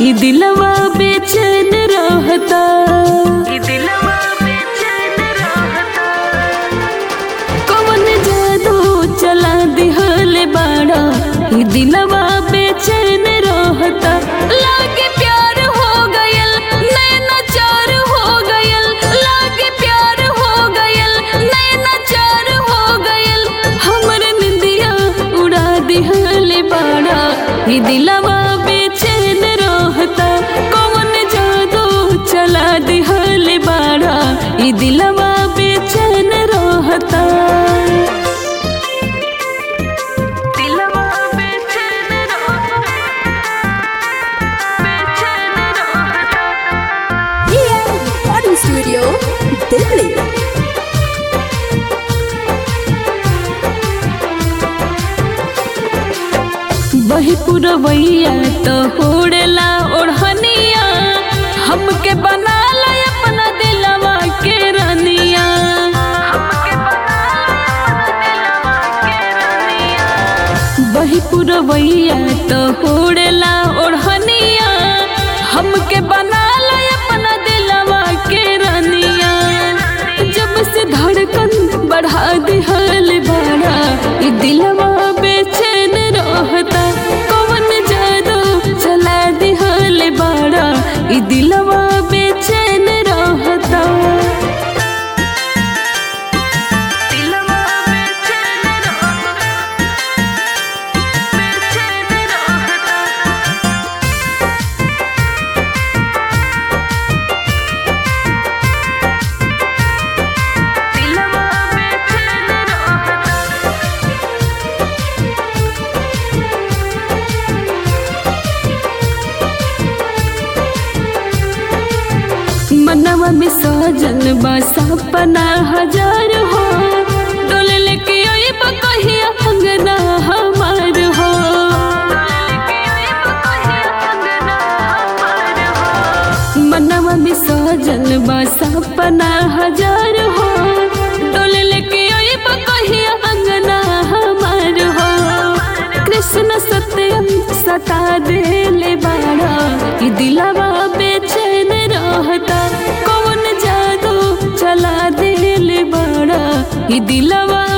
ई दिलवा बेचैन रहता ई दिलवा बेचैन रहता कवन जादू चला दिहले बाड़ा ई दिलवा बेचैन रहता लागे प्यार हो गयल नैना चार हो गयल लागे प्यार हो गयल नैना चार हो गयल हमर निंदिया उड़ा दिहले बाड़ा ई दिलवा बेचैन रहता कवन जादू चला दिहले बाड़ा ई दिलवा बेचैन रहता दिलवा बेचैन रहता बेचैन रहता रिकॉर्डिंग स्टूडियो दिल्ली वही पुरवैया तो होड़ेला ओढ़निया हमके बना ला अपना दिलवा के रनिया वही पुरवैया तो होड़ेला ओढ़निया हमके बना ला अपना दिलवा के रनिया जब से धड़कन बढ़ा दिहल बाड़ा ई दिलवा बेचैन रहता कवन जादू चला दिहल बाड़ा ई दिलवा बेचैन रहता दिलवा बेचैन रहता बेचैन रहता दिलवा बेचैन रहता मनवा में सजन बा सपना हजार हो डोल लेके अइब कहिया अंगना हमार हो मनवा में सजन बा सपना हजार हो डोल लेके अइब कहिया अंगना हमार हो कृष्ण सत्यम सता देले बाड़ा ई दिलवा बेचैन रहता कौन जादू चला देले बाड़ा ई दिलवा